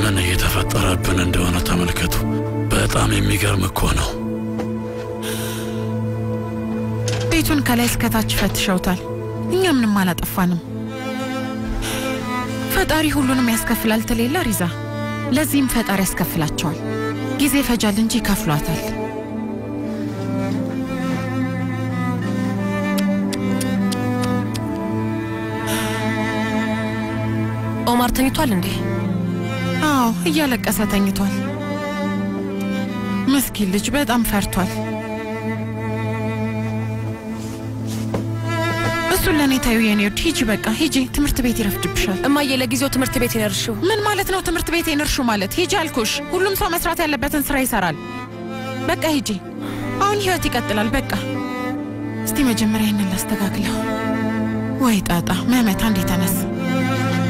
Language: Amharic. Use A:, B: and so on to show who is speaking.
A: ምን እየተፈጠረብን እንደሆነ ተመልከቱ። በጣም የሚገርም እኮ ነው።
B: ቤቱን ከላይ እስከታች ፈትሸውታል። እኛ ምንም አላጠፋንም። ፈጣሪ ሁሉንም ያስከፍላል ትሌለ ሪዛ። ለዚህም ፈጣሪ ያስከፍላቸዋል። ጊዜ ፈጃል እንጂ ይከፍሏታል።
C: ኦማር ተኝቷል እንዴ?
B: አዎ እያለቀሰ ተኝቷል። ምስኪን ልጅ በጣም ፈርቷል። እሱን ለእኔ ታዩ የኔ ወድ ሂጂ፣ በቃ ሂጂ፣ ትምህርት ቤት ይረፍድብሻል።
C: እማዬ ለጊዜው ትምህርት ቤት ይነርሽው።
B: ምን ማለት ነው ትምህርት ቤት ይንርሹ ማለት? ሂጂ አልኩሽ። ሁሉም ሰው መስራት ያለበትን ስራ ይሰራል። በቃ ሂጂ። አሁን ህይወት ይቀጥላል። በቃ እስቲ መጀመሪያ ይህንን ላስተካክለው። ወይ ጣጣ መመታ እንዴ ተነስ